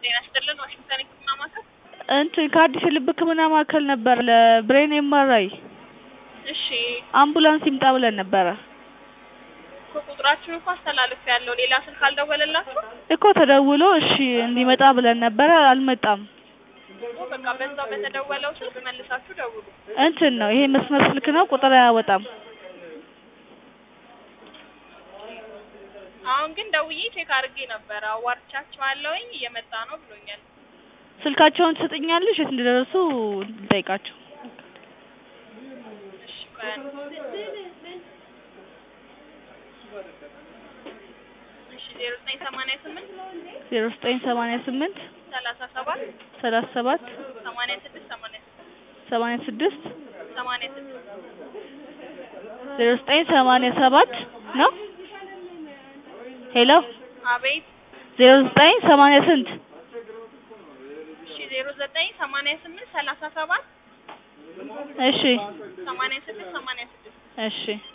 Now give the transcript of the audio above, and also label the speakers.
Speaker 1: ጤና ይስጥልን ዋሽንግተን የህክምና ማዕከል
Speaker 2: እንትን ከአዲስ የልብ ህክምና ማዕከል ነበር ለብሬን ኤምአርአይ
Speaker 1: እሺ
Speaker 2: አምቡላንስ ይምጣ ብለን ነበረ
Speaker 1: እኮ ቁጥራችሁን እኮ አስተላልፌያለሁ ሌላ ስልክ አልደወለላችሁም
Speaker 2: እኮ ተደውሎ እሺ እንዲመጣ ብለን ነበረ አልመጣም
Speaker 1: እኮ በቃ በዛው በተደወለው ስልክ መልሳችሁ ደውሉ
Speaker 2: እንትን ነው ይሄ መስመር ስልክ ነው ቁጥር አያወጣም
Speaker 1: አሁን ግን ደውዬ ቼክ አድርጌ ነበረ አዋርቻቸዋለሁኝ እየመጣ ነው ብሎኛል
Speaker 2: ስልካቸውን ትሰጥኛለሽ የት እንደደረሱ ልጠይቃቸው
Speaker 1: እሺ ቆይ አንዴ እሺ ዜሮ ዘጠኝ ሰማንያ ስምንት
Speaker 2: ዜሮ ዘጠኝ ሰማንያ ስምንት
Speaker 1: ሰላሳ ሰባት
Speaker 2: ሰላሳ ሰባት
Speaker 1: ሰማንያ ስድስት ሰማንያ ስድስት
Speaker 2: ሰማንያ ስድስት
Speaker 1: ሰማንያ ስድስት
Speaker 2: ዜሮ ዘጠኝ ሰማንያ ሰባት ነው ሄሎ
Speaker 1: አቤት
Speaker 2: ዜሮ ዘጠኝ ሰማንያ ስንት
Speaker 1: እሺ ዜሮ ዘጠኝ ሰማንያ ስምንት ሰላሳ ሰባት
Speaker 2: እሺ
Speaker 1: ሰማንያ ስድስት ሰማንያ ስድስት
Speaker 2: እሺ